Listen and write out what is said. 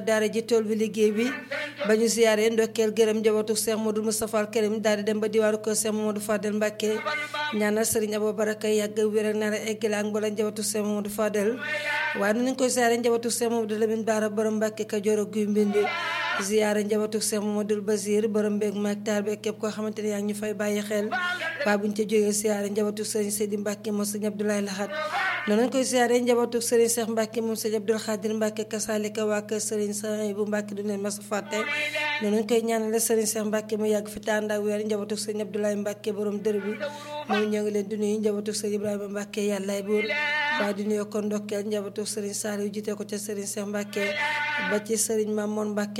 daara ji tool bi liggéey bi ba ñu ziyaare ndokkeel gërëm njabootu Cheikh Modou Moustapha Al Karim daal di dem ba diwaanu ko Cheikh Mamadou Fadel Mbacke ñaanal Serigne Abou Baraka yàgg wér ak nar a eggale ak mbooleem njabootu Cheikh Mamadou Fadel waaye nu ñu koy ziyaare njabootu Cheikh Mamadou Lamine Bara borom Mbacke Kajoor ak Guy Mbind ziyaare njabootu Cheikh Mamadou Basir borom mbéeg maag taal beeg képp koo xamante ne yaa ngi ñu fay bàyyi xel waaye bu ñu ca jógee ziyaare njabootu Serigne Seydi Mbacke moom Serigne Abdoulaye Lahat noonu lañ koy ziyaare njabootu Serigne Cheikh Mbacke moom Serigne Abdoul Khadir Mbacke kasaalika waa kër Serigne Sahay bu Mbacke du leen mas a fàtte noonu lañ koy ñaanale Serigne Cheikh Mbacke mu yàgg fi tànd ak weer njabootu Serigne Abdoulaye Mbacke borom dër bi moom ñoo ngi leen di nuyu njabootu Serigne Ibrahima Mbacke yàllaay buur waaye di nuyu ko ndokkeel njabootu Serigne Saliou jiite ko ca Serigne Cheikh Mbacke ba ci Serigne Mamoun Mbacke